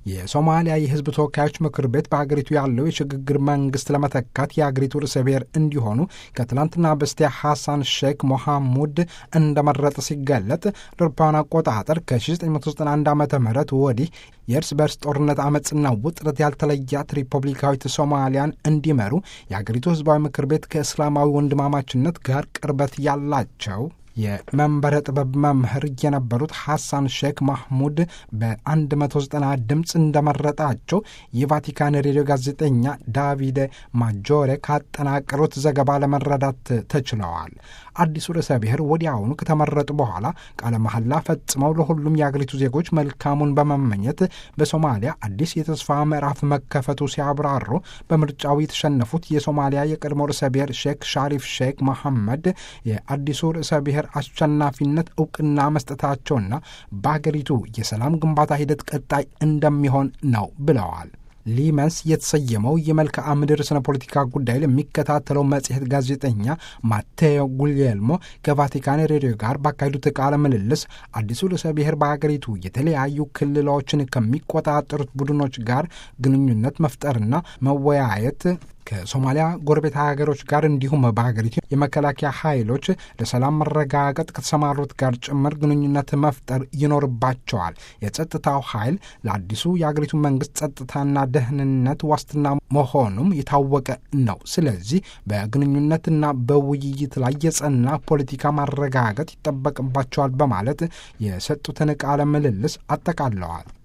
የሶማሊያ የሕዝብ ተወካዮች ምክር ቤት በሀገሪቱ ያለው የሽግግር መንግስት ለመተካት የሀገሪቱ ርዕሰ ብሔር እንዲሆኑ ከትላንትና በስቲያ ሐሳን ሼክ ሞሐሙድ እንደመረጠ ሲገለጥ አውሮፓውያን አቆጣጠር ከ1991 ዓ ም ወዲህ የእርስ በርስ ጦርነት አመፅና ውጥረት ያልተለያት ሪፐብሊካዊት ሶማሊያን እንዲመሩ የሀገሪቱ ሕዝባዊ ምክር ቤት ከእስላማዊ ወንድማማችነት ጋር ቅርበት ያላቸው የመንበረ ጥበብ መምህር የነበሩት ሐሳን ሼክ ማህሙድ በ190 ድምፅ እንደመረጣቸው የቫቲካን ሬዲዮ ጋዜጠኛ ዳቪደ ማጆሬ ካጠናቀሩት ዘገባ ለመረዳት ተችለዋል። አዲሱ ርዕሰ ብሔር ወዲያውኑ ከተመረጡ በኋላ ቃለ መሐላ ፈጽመው ለሁሉም የአገሪቱ ዜጎች መልካሙን በመመኘት በሶማሊያ አዲስ የተስፋ ምዕራፍ መከፈቱ ሲያብራሩ በምርጫው የተሸነፉት የሶማሊያ የቀድሞ ርዕሰ ብሔር ሼክ ሻሪፍ ሼክ መሐመድ የአዲሱ ርዕሰ ብሔር አሸናፊነት እውቅና መስጠታቸውና በአገሪቱ የሰላም ግንባታ ሂደት ቀጣይ እንደሚሆን ነው ብለዋል። ሊመንስ የተሰየመው የመልክዓ ምድር ስነ ፖለቲካ ጉዳይ ለሚከታተለው መጽሔት ጋዜጠኛ ማቴዮ ጉልየልሞ ከቫቲካን ሬዲዮ ጋር ባካሄዱት ቃለ ምልልስ አዲሱ ርዕሰ ብሔር በአገሪቱ የተለያዩ ክልሎችን ከሚቆጣጠሩት ቡድኖች ጋር ግንኙነት መፍጠርና መወያየት ከሶማሊያ ጎረቤት ሀገሮች ጋር እንዲሁም በሀገሪቱ የመከላከያ ኃይሎች ለሰላም መረጋገጥ ከተሰማሩት ጋር ጭምር ግንኙነት መፍጠር ይኖርባቸዋል። የጸጥታው ኃይል ለአዲሱ የሀገሪቱ መንግስት ጸጥታና ደህንነት ዋስትና መሆኑም የታወቀ ነው። ስለዚህ በግንኙነትና በውይይት ላይ የጸና ፖለቲካ ማረጋገጥ ይጠበቅባቸዋል በማለት የሰጡትን ቃለ ምልልስ አጠቃለዋል።